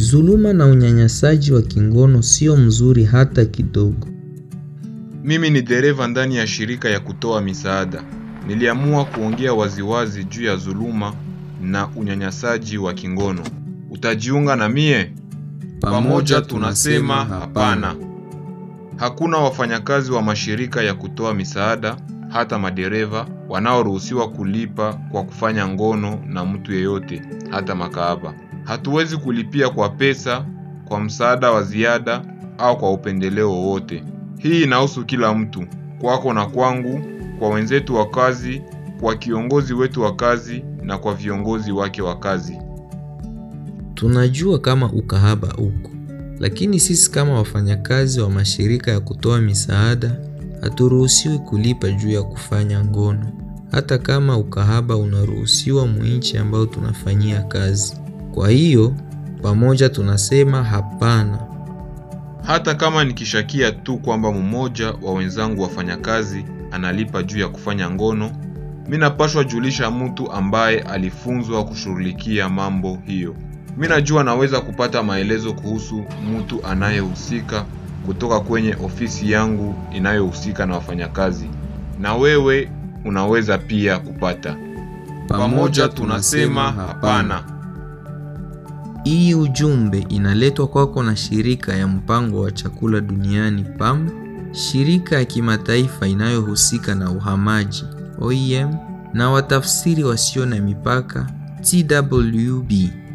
Dhuluma na unyanyasaji wa kingono sio mzuri hata kidogo. Mimi ni dereva ndani ya shirika ya kutoa misaada. Niliamua kuongea waziwazi juu ya dhuluma na unyanyasaji wa kingono. Utajiunga na mie? Pamoja tunasema hapana. Hakuna wafanyakazi wa mashirika ya kutoa misaada, hata madereva, wanaoruhusiwa kulipa kwa kufanya ngono na mtu yeyote, hata makahaba. Hatuwezi kulipia kwa pesa, kwa msaada wa ziada au kwa upendeleo wowote. Hii inahusu kila mtu, kwako na kwangu, kwa wenzetu wa kazi, kwa kiongozi wetu wa kazi na kwa viongozi wake wa kazi. Tunajua kama ukahaba uko, lakini sisi kama wafanyakazi wa mashirika ya kutoa misaada haturuhusiwi kulipa juu ya kufanya ngono, hata kama ukahaba unaruhusiwa muinchi ambayo tunafanyia kazi. Kwa hiyo pamoja tunasema hapana. Hata kama nikishakia tu kwamba mmoja wa wenzangu wafanyakazi analipa juu ya kufanya ngono, mi napashwa julisha mtu ambaye alifunzwa kushughulikia mambo hiyo. Mi najua naweza kupata maelezo kuhusu mtu anayehusika kutoka kwenye ofisi yangu inayohusika na wafanyakazi, na wewe unaweza pia kupata. Pamoja tunasema hapana. Hii ujumbe inaletwa kwako na shirika ya mpango wa chakula duniani PAM, shirika ya kimataifa inayohusika na uhamaji OIM, na watafsiri wasio na mipaka TWB.